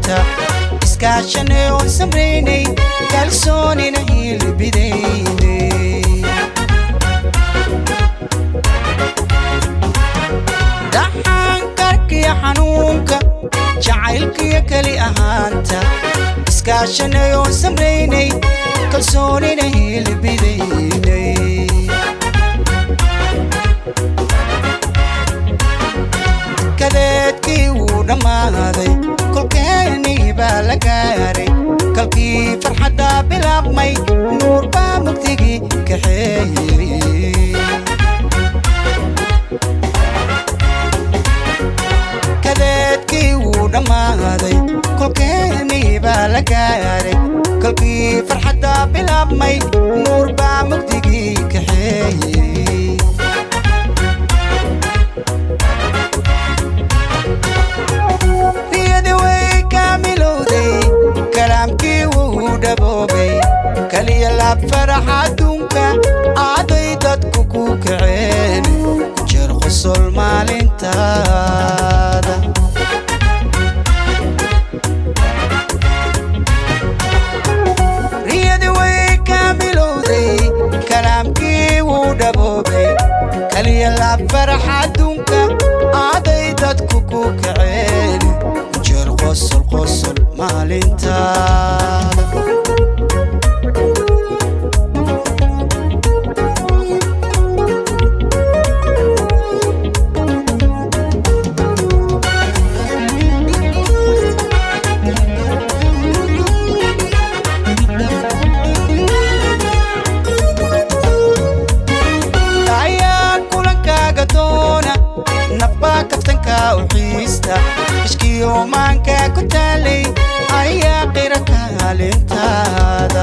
maanta iskaashanay oon samraynay kalsoonina hilbidaynay dhaxankarkiyo xanuunka jacaylkiyo keli ahaanta iskaashanay oon samraynay kalsoonina hilbidaynay kadeedkii wuu dhammaaday kolkeenii baa la gaaray kalkii farxadda bilaabmay nuur baa mugdigii kaxeeyey kadeedkii wuu dhammaaday kolkeenii baa la gaaray kalkii farxadda bilaabmay nuur baa mugdigii kaxeeyey riyadi way kaamilowday kalaamkii wuu dhaboobay kaliya laab farax adduunka aaday dadku ku kaceen jeer qosol maalintaada riyadi way kaamilowday kalaamkii wuu dhaboobay kaliya laab farax adduunka aaday dadku ku kaceen jeer qosol qosol maalintaada ayaa kulankaaga doona nafbaa kaftanka u xiista ishkiyo maanka ku taalay ayaa qira kaalintaada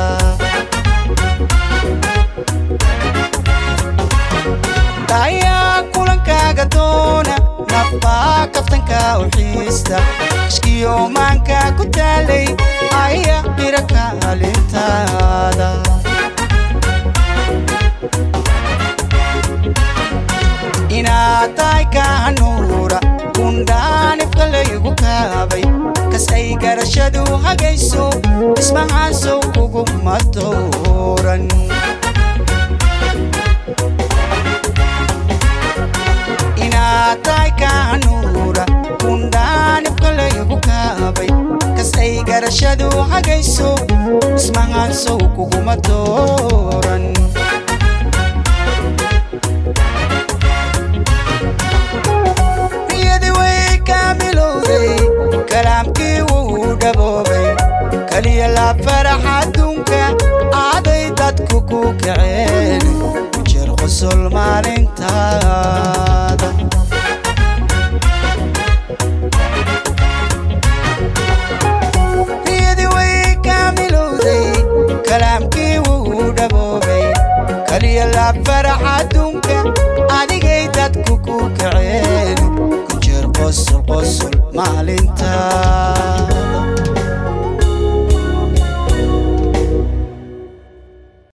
ayaa kulankaaga doona nafbaa kaftanka u xiista ishkiyo maanka ku taalay ayaa qira kaalintaada inaad tahay kaanuura kundhaanifka laygu kaabay kas ay garashadu hagayso ismahaasow kuguma dooran inaad tahay kaanuura kundhaanifka laygu kaabay kas ay garashadu hagayso ismahaasow kuguma dooran riyadi way kaamilowday kalaamkii wuu dhaboobay kaliya laab farax adduunka aaday dadku ku kaceen jeer qosol maalintaada riyadi way kaamilowday kalaamkii wuu dhaboobay kaliya laab farax adduunka adigay dadku ku kaceen jeer qosol qosol maalintaada